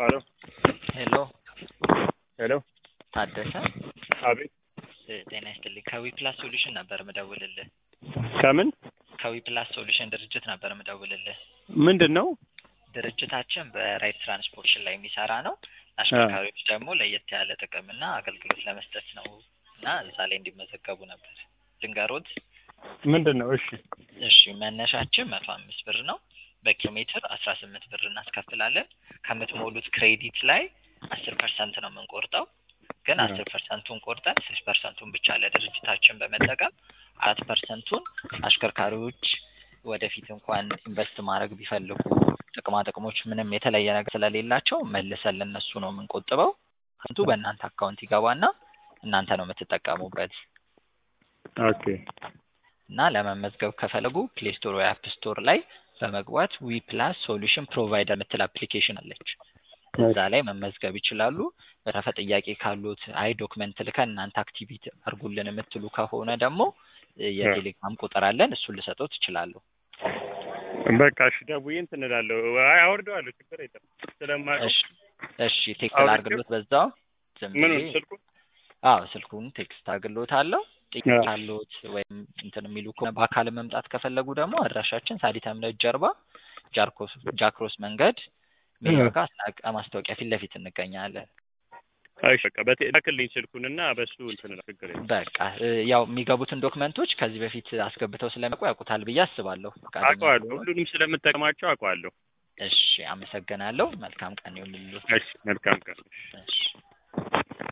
ሄሎ ሄሎ ሄሎ ታደሰ አቤት እ ጤና ይስጥልኝ ከዊፕላስ ሶሉሽን ነበር ምደውልልህ ከምን ከዊፕላስ ሶሉሽን ድርጅት ነበር ምደውልልህ ምንድን ነው ድርጅታችን በራይድ ትራንስፖርቴሽን ላይ የሚሰራ ነው አሽከርካሪዎች ደግሞ ለየት ያለ ጥቅምና አገልግሎት ለመስጠት ነው እና እዛ ላይ እንዲመዘገቡ ነበር ድንገሮት ምንድን ነው እሺ እሺ መነሻችን መቶ አምስት ብር ነው በኪሎ ሜትር አስራ ስምንት ብር እናስከፍላለን ከምትሞሉት ክሬዲት ላይ አስር ፐርሰንት ነው የምንቆርጠው ግን አ። አስር ፐርሰንቱን ቆርጠን ስድስት ፐርሰንቱን ብቻ ለድርጅታችን በመጠቀም አራት ፐርሰንቱን አሽከርካሪዎች ወደፊት እንኳን ኢንቨስት ማድረግ ቢፈልጉ ጥቅማ ጥቅሞች ምንም የተለየ ነገር ስለሌላቸው መልሰን ለነሱ ነው የምንቆጥበው ከንቱ በእናንተ አካውንት ይገባና እናንተ ነው የምትጠቀሙበት ኦኬ እና ለመመዝገብ ከፈለጉ ፕሌይ ስቶር ወይ አፕ ስቶር ላይ በመግባት ዊ ፕላስ ሶሉሽን ፕሮቫይደር የምትል አፕሊኬሽን አለች እዛ ላይ መመዝገብ ይችላሉ በተረፈ ጥያቄ ካሉት አይ ዶክመንት ልከን እናንተ አክቲቪቲ አድርጉልን የምትሉ ከሆነ ደግሞ እ የቴሌግራም ቁጥር አለን እሱን ልሰጠው ትችላለሁ በቃ እሺ ደውዬ እንትን እላለሁ አይ አወርደዋለሁ ችግር የለም ስለማውቀው እሺ እሺ ቴክስት አውርቼው? አድርግሎት በዛው ዝም ምኑን ብዬ ስልኩ አዎ ስልኩን ቴክስት አድርግሎት አለው ጥያቄ አዎ። ካሉት ወይም እንትን የሚሉ ከሆነ በአካል መምጣት ከፈለጉ ደግሞ አድራሻችን ሳዲት እምነት ጀርባ ጃርኮስ ጃክሮስ መንገድ ሜጋ አዎ። አስናቀ ማስታወቂያ ፊት ለፊት እንገኛለን እሺ በቃ በቴ ላክልኝ ስልኩንና በሱ እንትን እላለሁ ችግር የለም በቃ እ ያው የሚገቡትን ዶክመንቶች ከዚህ በፊት አስገብተው ስለሚያውቁ ያውቁታል ብዬ አስባለሁ ፈቃደኛ አውቀዋለሁ ከሆኑ። ሁሉንም ስለምጠቀማቸው አውቀዋለሁ እሺ አመሰግናለሁ መልካም ቀን ይሁንልዎት እሺ መልካም ቀን እሺ